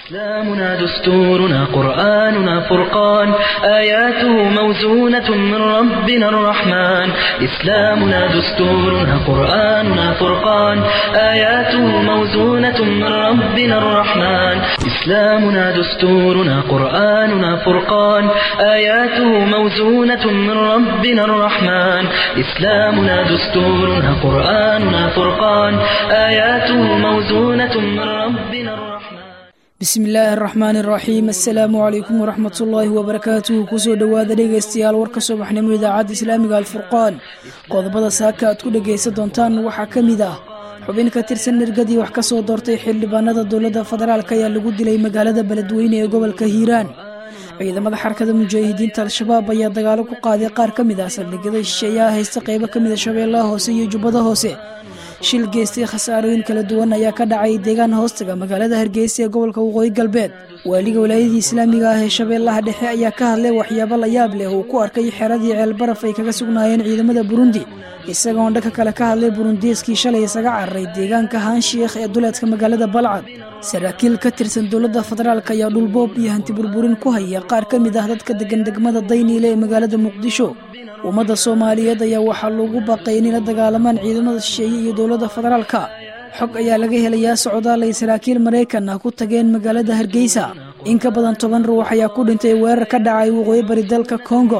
إسلامنا دستورنا قرآننا فرقان آياته موزونة من ربنا الرحمن إسلامنا دستورنا قرآننا فرقان آياته موزونة من ربنا الرحمن إسلامنا دستورنا قرآننا فرقان آياته موزونة من ربنا الرحمن إسلامنا دستورنا قرآننا فرقان آياته موزونة من ربنا الرحمن bismi illaahi araxmaan iraxiim assalaamu calaykum waraxmat ullaahi wabarakaatuhu kusoo dhowaada dhegaystayaal warka subaxnimo idaacadda islaamiga alfurqaan qodobada saaka aad ku dhegaysan doontaan waxaa ka mid ah xubin ka tirsan nirgadii wax ka soo doortay xildhibaanada dowladda federaalk ayaa lagu dilay magaalada beledweyne ee gobolka hiiraan ciidamada xarakada mujaahidiinta al-shabaab ayaa dagaalo ku qaaday qaar ka mid ah saldhigyada shisheeyaha haysta qeybo ka mida shabeellaha hoose iyo jubbada hoose shil geystay khasaarooyin kala duwan ayaa ka dhacay deegaan hoostaga magaalada hargeysa ee gobolka waqooyi galbeed waaliga walaayadii islaamiga ah ee shabeellaha dhexe ayaa ka hadlay waxyaabo la yaab leh uu ku arkay xeradii ceelbaraf ay kaga sugnaayeen ciidamada burundi isagoon dhanka kale ka hadlay burundiiskii shalay isaga cararay deegaanka haanshiikh ee duleedka magaalada balcad saraakiil ka tirsan dowladda federaalk ayaa dhulboob iyo hanti burburin ku haya qaar ka mid ah dadka degan degmada dayniile ee magaalada muqdisho ummadda soomaaliyeed ayaa waxaa loogu baaqay inay la dagaalamaan ciidamada shisheeye iyo dowladda federaalka xog ayaa laga helayaa socdaal ay saraakiil maraykan ah ku tageen magaalada hargeysa in ka badan toban ruux ayaa ku dhintay weerar ka dhacay waqooyi bari dalka kongo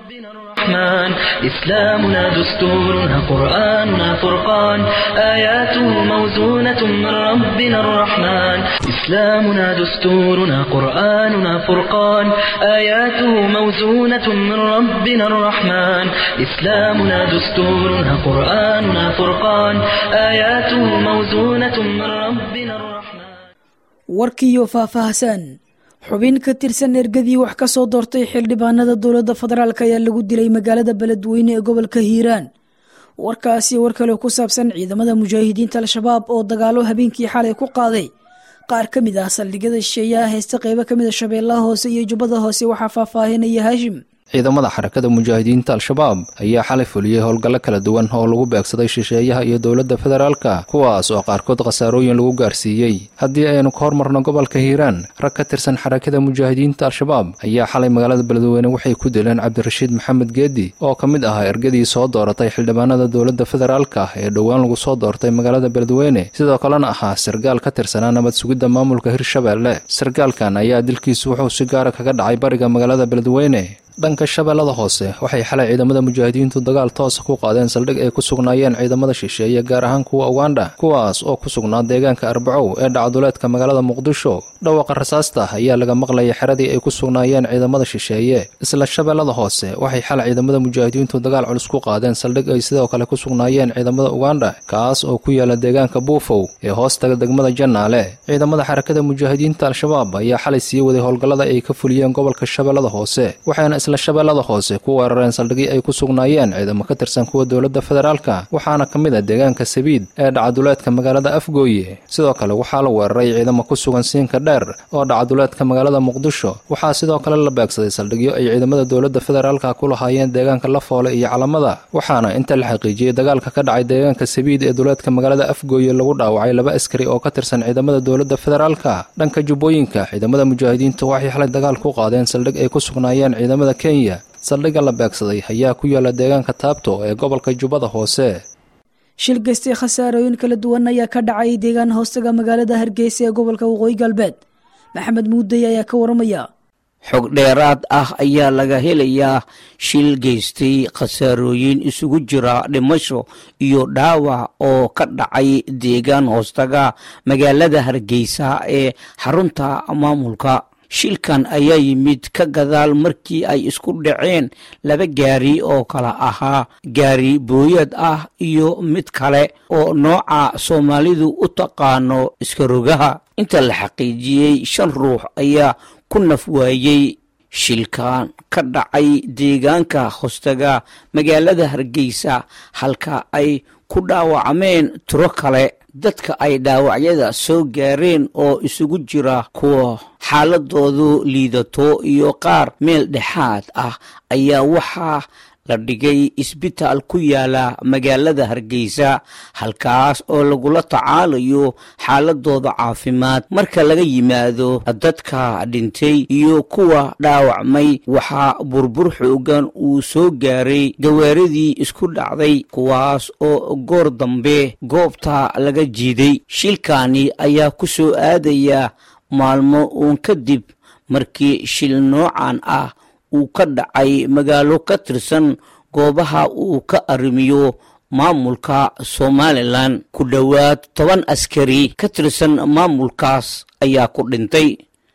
الرحمن إسلامنا دستورنا قرآننا فرقان آياته موزونة من ربنا الرحمن إسلامنا دستورنا قرآننا فرقان آياته موزونة من ربنا الرحمن إسلامنا دستورنا قرآننا فرقان آياته موزونة من ربنا الرحمن warkiiyo faahfaahsan xubin ka tirsan ergadii wax ka soo doortay xildhibaanada dowladda federaalk ayaa lagu dilay magaalada beledweyne ee gobolka hiiraan warkaasi war kale ku saabsan ciidamada mujaahidiinta al-shabaab oo dagaalo habeenkii xalay ku qaaday qaar ka mid ah saldhigyada shisheeyaha haysta qeybo ka mid a shabeellaha hoose iyo jubbada hoose waxaa faahfaahinaya haashim ciidamada xarakada mujaahidiinta al-shabaab ayaa xalay fuliyey howlgallo kala duwan oo lagu beegsaday shisheeyaha iyo dowladda federaalka kuwaas oo qaarkood khasaarooyin lagu gaarsiiyey haddii aynu ka hormarno gobolka hiiraan rag ka tirsan xarakada mujaahidiinta al-shabaab ayaa xalay magaalada beledweyne waxay ku dileen cabdirashiid maxamed geedi oo ka mid ahaa ergadii soo dooratay xildhibaanada dowladda federaalka ee dhowaan lagu soo doortay magaalada beledweyne sidoo kalena ahaa sargaal ka tirsanaa nabad sugidda maamulka hirshabeelle sargaalkan ayaa dilkiisu wuxuu si gaara kaga dhacay bariga magaalada beledweyne dhanka shabeellada hoose waxay xalay ciidamada mujaahidiintu dagaal toosa ku qaadeen saldhig ay ku sugnaayeen ciidamada shisheeye gaar ahaan kuwa ugandha kuwaas oo ku sugnaa deegaanka arbacow ee dhacduleedka magaalada muqdisho dhawaqa rasaasta ayaa laga maqlayay xeradii ay ku sugnaayeen ciidamada shisheeye isla shabeellada hoose waxay xalay ciidamada mujaahidiintu dagaal culus ku qaadeen saldhig ay sidoo kale ku sugnaayeen ciidamada ugandha kaas oo ku yaala deegaanka buufow ee hoostaga degmada jannaale ciidamada xarakada mujaahidiinta al-shabaab ayaa xalay sii waday howlgallada ay ka fuliyeen gobolka shabeellada hoose waxayna isla shabeellada hoose ku weerareen saldhigii ay ku sugnaayeen ciidamo ka tirsan kuwa dowladda federaalka waxaana ka mid ah deegaanka sabiid ee dhacaduleedka magaalada afgooye sidoo kale waxaa la weeraray ciidamo ku sugan siinka dheer oo dhacaduleedka magaalada muqdisho waxaa sidoo kale la beegsaday saldhigyo ay ciidamada dowladda federaalka ku lahaayeen deegaanka lafoole iyo calamada waxaana inta la xaqiijiyey dagaalka ka dhacay deegaanka sabiid ee duleedka magaalada afgooye lagu dhaawacay laba askari oo ka tirsan ciidamada dowladda federaalka dhanka jubbooyinka ciidamada mujaahidiintu waxay xalay dagaal ku qaadeen saldhig ay ku sugnaayeen ciidamada kenya saldhigga la beegsaday ayaa ku yaala deegaanka taabto ee gobolka jubbada hoose shil geystay khasaarooyin kala duwan ayaa ka dhacay deegaan hoostaga magaalada hargeysa ee gobolka waqooyi galbeed maxamed muudey ayaa ka waramaya xog dheeraad ah ayaa laga helayaa shil geystay khasaarooyin isugu jira dhimasho iyo dhaawac oo ka dhacay deegaan hoostaga magaalada hargeysa ee xarunta maamulka shilkan ayaa yimid ka gadaal markii ay isku dhaceen laba gaari oo kala ahaa gaari booyad ah iyo mid kale oo nooca soomaalidu u taqaano iskarogaha inta la xaqiijiyey shan ruux ayaa ku naf waayey shilkan ka dhacay deegaanka hostaga magaalada hargeysa halka ay ku dhaawacmeen tiro kale dadka ay dhaawacyada soo gaareen oo isugu jira kuwa xaaladoodu liidato iyo qaar meel dhexaad ah ayaa waxaa la dhigay isbitaal ku yaala magaalada hargeysa halkaas oo lagula tacaalayo xaaladooda caafimaad marka laga yimaado dadka dhintay iyo kuwa dhaawacmay waxaa burbur xoogan uu soo gaaray gawaaridii isku dhacday kuwaas oo goor dambe goobta laga jiiday shilkaani ayaa ku soo aadaya maalmo uun kadib markii shil noocan ah uu ka dhacay magaalo ka tirsan goobaha uu ka arrimiyo maamulka somalilan ku dhowaad toban askari ka tirsan maamulkaas ayaa ku dhintay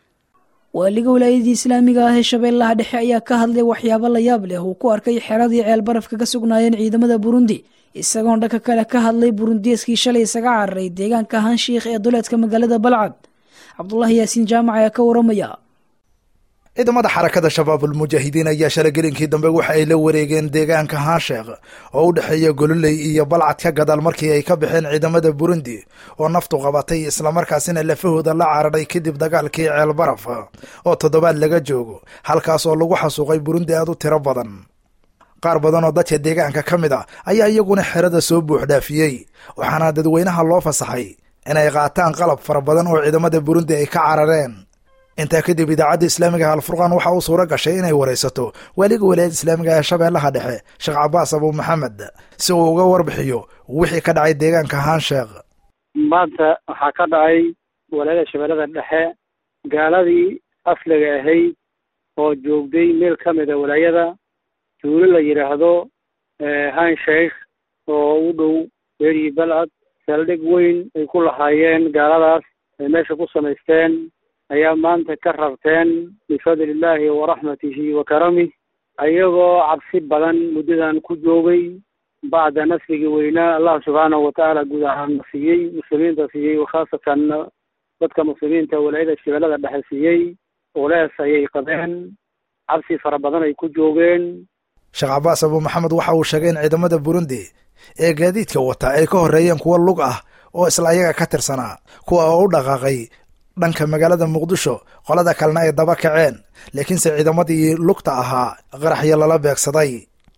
waaliga walaayadii islaamiga ah ee shabeellaha dhexe ayaa ka hadlay waxyaabo la yaab leh uu ku arkay xeradii ceel barafka ka sugnaayeen ciidamada burundi isagoon dhanka kale ka hadlay burundieskii shalay isaga cararay deegaanka hanshiikh ee duleedka magaalada balcad cabdulahi yaasiin jaamac ayaa ka waramaya ciidamada xarakada shabaabulmujaahidiin ayaa shalagelinkii dambe waxa ay la wareegeen deegaanka hansheekh oo u dhexeeya gololey iyo balcad ka gadaal markii ay ka baxeen ciidamada burundi oo naftu qabatay islamarkaasina lafahooda la cararay kadib dagaalkii ceel baraf oo toddobaad laga joogo halkaas oo lagu xasuuqay burundi aad u tiro badan qaar badan oo dadka deegaanka ka mid a ayaa iyaguna xerada soo buuxdhaafiyey waxaana dadweynaha loo fasaxay inay qaataan qalab fara badan oo ciidamada burundi ay ka carareen intaa kadib idaacadda islaamiga alfurqaan waxa uu suuro gashay inay waraysato waaliga walaayada islaamiga ee shabeellaha dhexe sheekh cabaas abu maxamed si uu uga warbixiyo wixii ka dhacay deegaanka hansheekh maanta waxaa ka dhacay walaayada shabeellada dhexe gaaladii asliga ahayd oo joogday meel ka mida walaayada tuulo la yidhaahdo hansheikh oo u dhow beeri balcad saldhig weyn ay ku lahaayeen gaaladaas ay meesha ku samaysteen ayaa maanta ka rarteen bifadli illaahi waraxmatihi wa karamih ayagoo cabsi badan muddadan ku joogay bacda nasrigii weynaa allah subxaanahu watacaala guud ahaan siiyey muslimiinta siiyey khaasatan dadka muslimiinta walaayada shabeellada dhexe siiyey ulees ayay qabeen cabsi fara badan ay ku joogeen sheekh cabaas abu maxamed waxa uu sheegay in ciidamada burundi ee gaadiidka wata ay ka horreeyeen kuwo lug ah oo isla ayaga ka tirsanaa kuwa oo u dhaqaaqay dhanka magaalada muqdisho qolada kalena ay daba kaceen laakiinse ciidamadii lugta ahaa qaraxyo lala beegsaday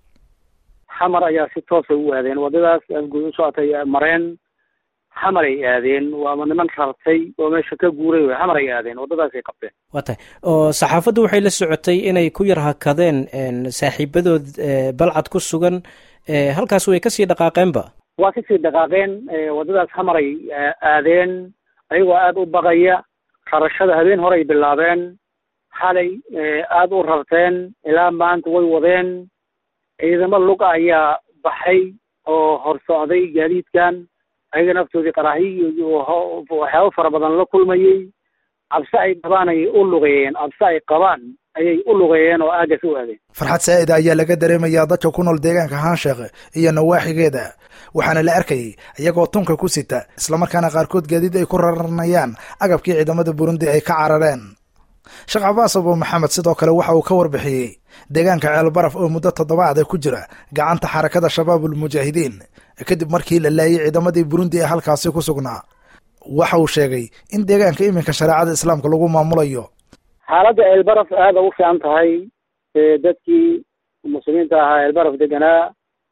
xamar ayaa si toosay u aadeen waddadaas guud u socotay mareen xamar ay aadeen waama niman rartay oo meesha ka guuray wey xamar ay aadeen waddadaasay qabteen waa tahay oo saxaafaddu waxay la socotay inay ku yar hakadeen saaxiibadood balcad ku sugan halkaas way kasii dhaqaaqeenba waa kasii dhaqaaqeen waddadaas xamar ay aadeen ayagoo aada u baqaya rarashada habeen horey bilaabeen xalay aada u rarteen ilaa maanta way wadeen ciidamo luga ayaa baxay oo hor socday gaadiidkan ayaga naftoodii qaraahiy iyo waxyaabo fara badan la kulmayey cabse ay qabaan ayay u lugeeyeen cabse ay qabaan ayay u lugeeyeen oo aagas u aadeen farxad saa'ida ayaa laga dareemayaa dadka ku nool deegaanka hansheekh iyo nawaaxigeeda waxaana la arkayay iyagoo tunka ku sita islamarkaana qaarkood gaadiid ay ku raranayaan agabkii ciidamada burundi ay ka carareen sheekh cabaas abu maxamed sidoo kale waxa uu ka warbixiyey deegaanka ceelbaraf oo muddo toddobaada ku jira gacanta xarakada shabaabulmujaahidiin kadib markii la laayay ciidamadii burundi ee halkaasi ku sugnaa waxa uu sheegay in deegaanka iminka shareecada islaamka lagu maamulayo xaaladda ceelbaraf aada u fiican tahay dadkii muslimiinta ahaa ceelbaraf deganaa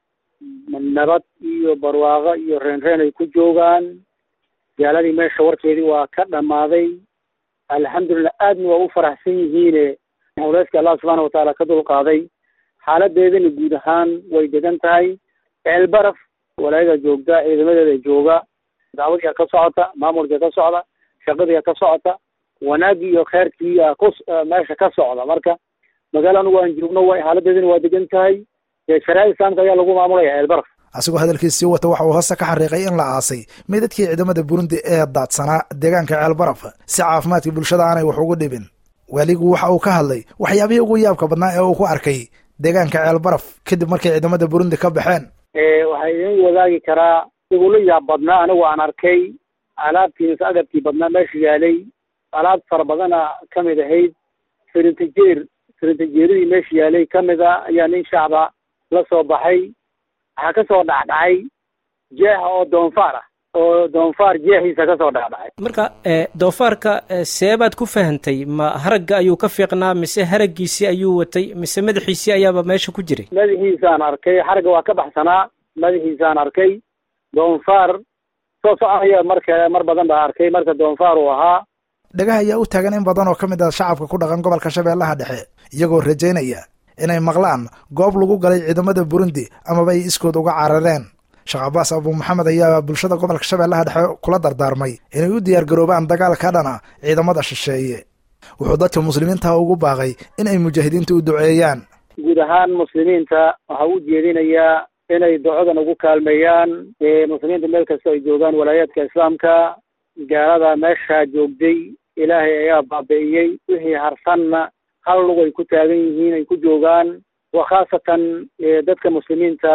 nabad iyo barwaaqo iyo reenreen ay ku joogaan gaaladii meesha warkeedii waa ka dhammaaday alxamdulillah aadna waa u faraxsan yihiine culeyska allah subxaana watacaala ka dulqaaday xaaladeedana guud ahaan way degan tahay ceelbaraf walaayada joogta ciidamadeeda jooga dacwadiia ka socota maamulkia ka socda shaqadiia ka socota wanaagii iyo kheyrkiia ku meesha ka socda marka magaalo anugu aan joogno wa xaaladeedana waa degan tahay shareecada islaamka ayaa lagu maamulaya ceelbaraf asigoo hadalkiis sii wata waxa uu hoose ka xariiqay in la aasay meydadkii ciidamada burundi ee daadsanaa deegaanka ceelbaraf si caafimaadkii bulshada aanay wax ugu dhibin waaligu waxa uu ka hadlay waxyaabihii ugu yaabka badnaa ee uu ku arkay deegaanka ceelbaraf kadib markay ciidamada burundi ka baxeen waxaa idin wadaagi karaa igula yaab badnaa anigu aan arkay alaabtii mise agabkii badnaa meesha yaalay alaab fara badana kamid ahayd firintajeer firintajeeradii meesha yaalay kamid a ayaa nin shacba la soo baxay waxaa kasoo dhacdhacay jeexa oo doonfaar ah oo doonfaar jeexiisa kasoo dhexdhacay marka doofaarka seebaad ku fahantay ma haragga ayuu ka fiiqnaa mise haraggiisii ayuu watay mise madaxiisii ayaaba meesha ku jiray madaxiisaan arkay xaragga waa ka baxsanaa madaxiisaan arkay doonfaar soo soconaya marka mar badan baa arkay marka doonfaar uu ahaa dhagaha ayaa u taagan in badan oo ka mid ah shacabka ku dhaqan gobolka shabeellaha dhexe iyagoo rajaynaya inay maqlaan goob lagu galay ciidamada burundi amaba ay iskood uga carareen sheekh cabaas abuu maxamed ayaa bulshada gobolka shabeellaha dhexe kula dardaarmay inay u diyaargaroobaan dagaal ka dhana ciidamada shisheeye wuxuu dadka muslimiinta ugu baaqay in ay mujaahidiinta u duceeyaan guud ahaan muslimiinta waxaa u jeedinayaa inay ducadan ugu kaalmeeyaan muslimiinta meel kasta ay joogaan walaayaadka islaamka gaalada meeshaa joogday ilaahay ayaa baabi'iyey wixii harsanna hal lug ay ku taagan yihiin ay ku joogaan wa khaasatan dadka muslimiinta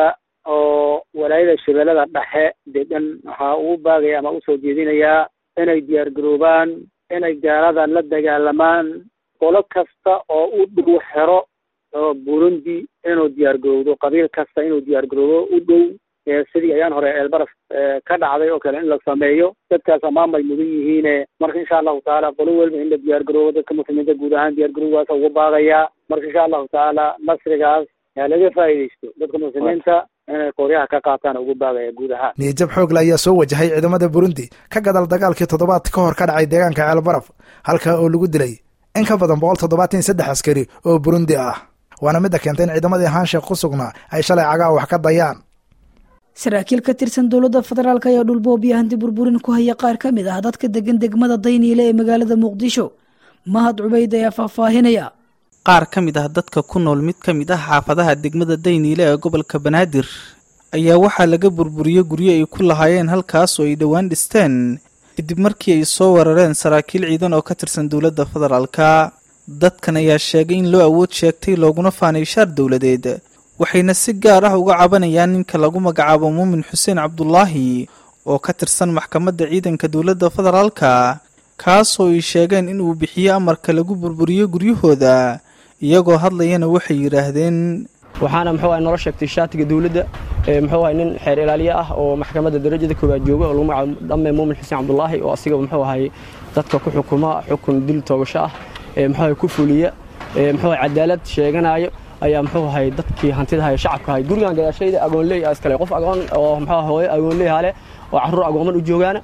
oo walaayada shabeellada dhexe degan waxaa ugu baagaya ama usoo jeedinayaa inay diyaargaroobaan inay gaalada la dagaalamaan qolo kasta oo u dhow xero oo burundi inuu diyaargarowdo qabiil kasta inuu diyaargaroobo u dhow sidii ayaan hore eelbaraf ka dhacday oo kale in la sameeyo dadkaas ammaan bay mudan yihiine marka insha allahu tacaala qolo welba in la diyaargaroobo dadka muslimiinta guud ahaan diyaargarowgaasa ugu baagayaa marka insha allahu tacaala nasrigaas yaa laga faa'iidaysto dadka muslimiinta inay qoryaha ka qaataan ugu baagaya guud ahaan niyajab xoogle ayaa soo wajahay ciidamada burundi ka gadal dagaalkii toddobaad ka hor ka dhacay deegaanka ceelbaraf halkaa oo lagu dilay in ka badan boqol toddobaatan iyo saddex askari oo burundi ah waana midda keentay in ciidamadii haansheekh ku sugnaa ay shalay cagaa wax ka dayaan saraakiil ka tirsan dowladda federaalk ayaa dhulboob iyo hanti burburin ku haya qaar ka mid ah dadka degan degmada dayniile ee magaalada muqdisho mahad cubayd ayaa faahfaahinaya qaar ka mid ah dadka ku nool mid ka mid ah xaafadaha degmada dayniile ee gobolka banaadir ayaa waxaa laga burburiyey guryo ay ku lahaayeen halkaas oo ay dhowaan dhisteen kadib markii ay soo weerareen saraakiil ciidan oo ka tirsan dowladda federaalka dadkan ayaa sheegay in loo awood sheegtay looguna faanay shaar dowladeed waxayna si gaar ah uga cabanayaan ninka lagu magacaabo muumin xuseen cabdulaahi oo ka tirsan maxkamadda ciidanka dowladda federaalka kaasoo ay sheegeen in uu bixiyo amarka lagu burburiyo guryahooda iyagoo hadlayana waxay yidhaahdeen waxaana muxuu ahay nolo sheegtay shaatiga dowladda muxuu ahay nin xeer ilaaliye ah oo maxkamadda darajada koowaad jooga oo lagu magacaabo dhamme muumin xuseen cabdulaahi oo asiga muxuu ahay dadka ku xukuma xukun dil toogasho ah muxuu ahay ku fuliya muxuu ahay cadaalad sheeganayo ayaa muxuu ahay dadkii hantida haya shacabka ahay gurigan gadaashayda agoonley iskale qof agoon oo muxuu hooyo agoonley hale oo carruur agooman u joogaana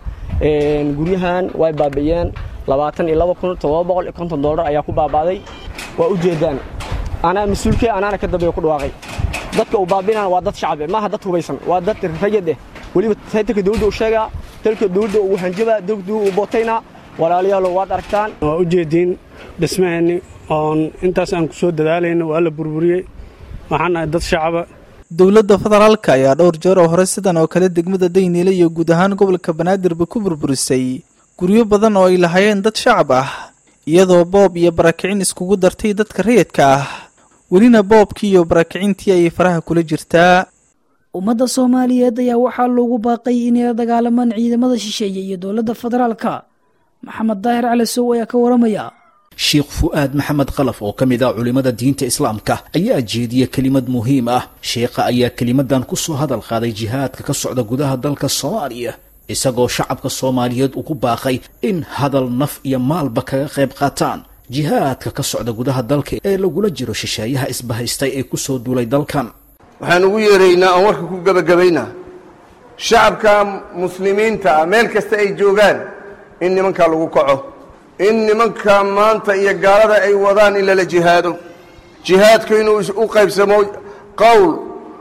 guryahan way baabi'iyeen labaatan iyo laba kun toddoba boqol iyo konton dollar ayaa ku baaba'day waa u jeedaan anaa mas-uulkee anaana ka dambeeya ku dhawaaqay dadka uu baabi'inana waa dad shacab eh maaha dad hubaysan waa dad rayad eh weliba saytanka dowladda u sheegaa dalka dowladda uu hanjabaa dowladda uu bootaynaa walaalayaalow waad aragtaan waa u jeediin dhismaheenni oon intaas aan ku soo dadaalayno waa la burburiyey waxaan nahay dad shacaba dowladda federaalka ayaa dhowr jeer oo hore sidan oo kale degmada dayniile iyo guud ahaan gobolka banaadirba ku burburisay guryo badan oo ay lahaayeen dad shacab ah iyadoo boob iyo barakicin iskugu dartay dadka rayidka ah welina boobkii iyo barakicintii ayay faraha kula jirtaa ummadda soomaaliyeed ayaa waxaa loogu baaqay inay la dagaalamaan ciidamada shisheeye iyo dowladda federaalka maxamed daahir cali sow ayaa ka waramaya sheekh fu'aad maxamed khalaf oo ka mid ah culimmada diinta islaamka ayaa jeediya kelimad muhiim ah sheekha ayaa kelimadan ku soo hadal qaaday jihaadka ka socda gudaha dalka soomaaliya isagoo shacabka soomaaliyeed ugu baaqay in hadal naf iyo maalba kaga qayb qaataan jihaadka ka socda gudaha dalka ee lagula jiro shisheeyaha isbahaystay ee ku soo duulay dalkan waxaan ugu yeeraynaa oon warka ku gebagabaynaa shacabka muslimiinta ah meel kasta ay joogaan in nimankaa lagu kaco in nimanka maanta iyo gaalada ay wadaan in lala jihaado jihaadku inuu u qaybsamo qowl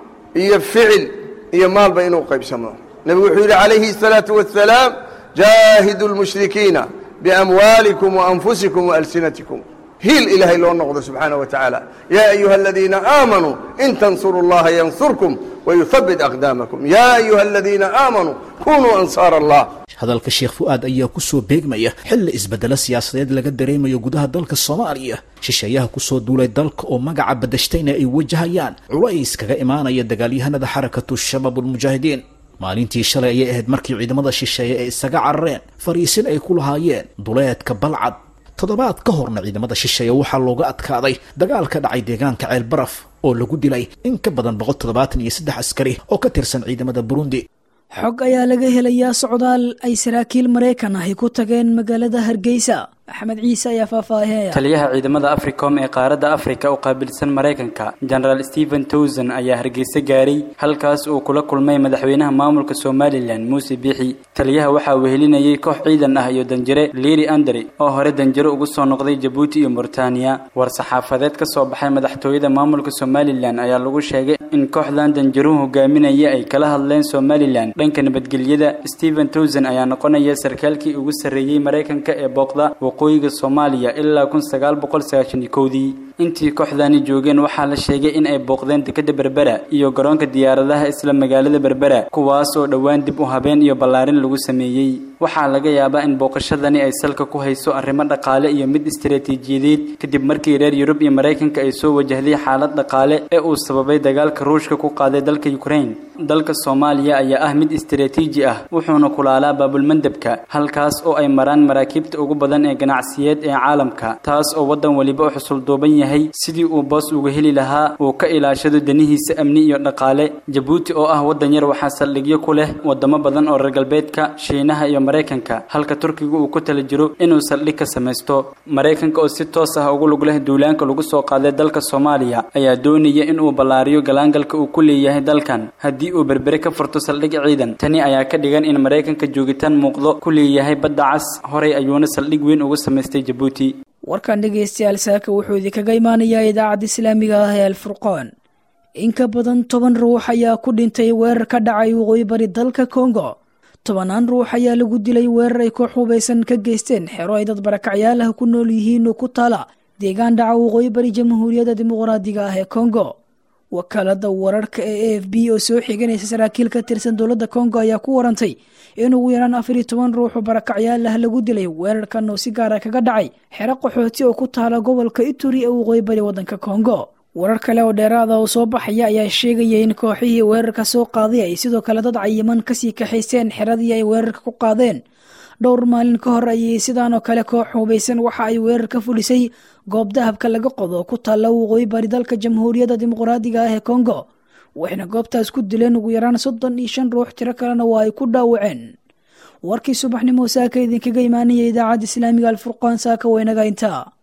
iyo ficil iyo maalba inuu qaybsamo nebigu wuxuu yidhi calayhi الsalaaةu wasalaam jaahidu اlmushrikiina biamwaalikum waanfusikum waalsinatikum hiil ilaahay loo noqdo subxaanaه wa tacaala yaa ayuha aladiina aamanuu in tansuru اllaha yansurkum wayuhabit aqdaamakum yaa ayuha aladiina aamanuu kunuu ansaar allah hadalka sheekh fu'aad ayaa ku soo beegmaya xilli isbeddelo siyaasadeed laga dareemayo gudaha dalka soomaaliya shisheeyaha ku soo duulay dalka oo magaca badashtayna ay wajahayaan culays kaga imaanaya dagaalyahanada xarakatu shabaab ulmujaahidiin maalintii shalay ayay ahayd markii ciidamada shisheeye ay isaga carareen fariisin ay ku lahaayeen duleedka balcad toddobaad ka horna ciidamada shisheeye waxaa looga adkaaday dagaal ka dhacay deegaanka ceelbaraf oo lagu dilay in ka badan boqol toddobaatan iyo saddex askari oo ka tirsan ciidamada burundi xog ayaa laga helayaa socdaal ay saraakiil maraykan ahi ku tageen magaalada hargeysa axmed ciise ayaa faahfaahinaya taliyaha ciidamada africom ee qaaradda afrika u qaabilsan maraykanka genaraal stephen towson ayaa hargeysa gaaray halkaas uu kula kulmay madaxweynaha maamulka somalilan muuse biixi taliyaha waxaa wehelinayay koox ciidan ah iyo danjire liiri andri oo hore danjiro ugu soo noqday jabuuti iyo muritaaniya war saxaafadeed ka soo baxay madaxtooyada maamulka somalilan ayaa lagu sheegay in kooxdan danjiruhu hogaaminaya ay kala hadleen somalilan dhanka nabadgelyada stephen towson ayaa noqonaya sarkaalkii ugu sarreeyey maraykanka ee booqda waqooyiga soomaaliya ilaa kun sagaal boqol sagaashan iyo kowdii intii kooxdani joogeen waxaa la sheegay in ay booqdeen dekada berbera iyo garoonka diyaaradaha isla magaalada berbera kuwaas oo dhowaan dib u habeen iyo ballaarin lagu sameeyey waxaa laga yaabaa in booqashadani ay salka ku hayso arrimo dhaqaale iyo mid istaraatiijiyadeed kadib markii reer yurub iyo maraykanka ay soo wajahday xaalad dhaqaale ee uu sababay dagaalka ruushka ku qaaday dalka ukraine dalka soomaaliya ayaa ah mid istaraatiiji ah wuxuuna kulaalaa baabulmandabka halkaas oo ay maraan maraakiibta ugu badan ee ganacsiyeed ee caalamka taas oo waddan weliba u xusulduuban yahay sidii uu boos uga heli lahaa uu ka ilaashado danihiisa amni iyo dhaqaale jabuuti oo ah waddan yar waxaa saldhigyo ku leh wadamo badan oo reer galbeedka shiinaha iyo maraykanka halka turkiga uu ku tala jiro inuu saldhig ka samaysto maraykanka oo si toos ah ugu lug leh duulaanka lagu soo qaaday dalka soomaaliya ayaa doonaya inuu ballaariyo galaangalka uu ku leeyahay dalkan haddii uu berbere ka furto saldhig ciidan tani ayaa ka dhigan in maraykanka joogitaan muuqdo ku leeyahay badda cas horay ayuuna saldhig weyn uga samaystay jabuuti warkan dhegaystayaal saaka wuxuu idinkaga imaanayaa idaacadda islaamiga ah ee alfurqaan in ka badan toban ruux ayaa ku dhintay weerar ka dhacay waqooyi bari dalka kongo tobanaan ruux ayaa lagu dilay weerar ay koox hubaysan ka geysteen xero ay dad barakacyaal ah ku nool yihiin oo ku taala deegaan dhaca waqooyi bari jamhuuriyadda dimuqraadiga ah ee kongo wakaalada wararka ee a f b oo soo xiganaysa saraakiil ka tirsan dowladda kongo ayaa ku warantay in ugu yaraan afar iyo toban ruux oo barakacyaal ah lagu dilay weerarkan oo si gaara kaga dhacay xero qaxooti oo ku taala gobolka ituri ee waqooyi bari waddanka kongo warar kale oo dheeraada oo soo baxaya ayaa sheegaya in kooxihii weerarka soo qaaday ay sidoo kale dad cayiman kasii kaxaysteen xeradii ay weerarka ku qaadeen dhowr maalin ka hor ayay sidaan oo kale koox hubaysan waxa ay weerar ka fulisay goob dahabka laga qodo ku taalla waqooyi bari dalka jamhuuriyadda dimuqraadiga ah ee kongo waxayna goobtaas ku dileen ugu yaraan soddon iyo shan ruux tiro kalena waa ay ku dhaawaceen warkii subaxnimo saaka idinkaga imaanaya idaacadda islaamiga alfurqaan saaka waynaga intaa